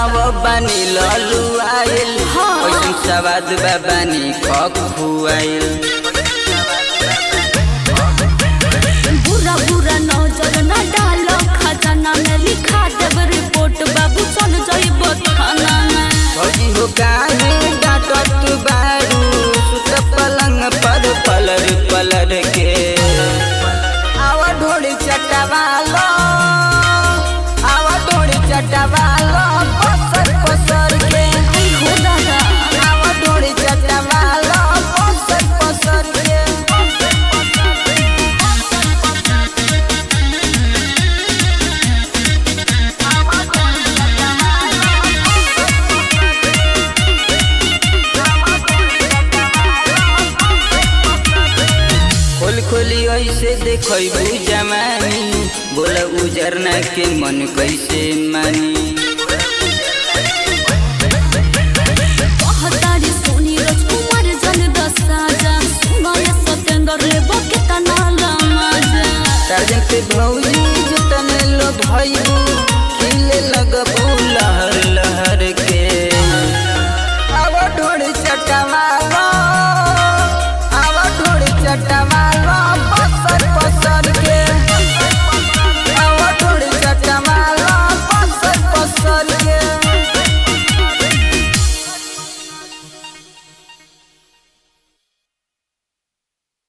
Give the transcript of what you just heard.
गाँव बानी ललू आइल हाँ। ओइसन सवाद बा बानी खखुआइल बुरा बुरा नजर न डालो खजाना में लिखा देब रिपोर्ट बाबू चल जाइब थाना में फौजी हो काहे डांटत बारू सुत पलंग पर पलर पलर के आवा ढोड़ी चटवालो आवा ढोड़ी चटवालो पसर पसर के आई हो दादा आवा ढोड़ी चटवालो पसर पसर के खोल खोली ऐसे देखबू जमानी बोल उजरना के मन कैसे मानी कहतारी सोनी राजकुमार जन दसा जा सुनाय सतेंद्र रे बके तना लमाजा साजन पे भौजी जतन लो भैबू खिले लगबू लहर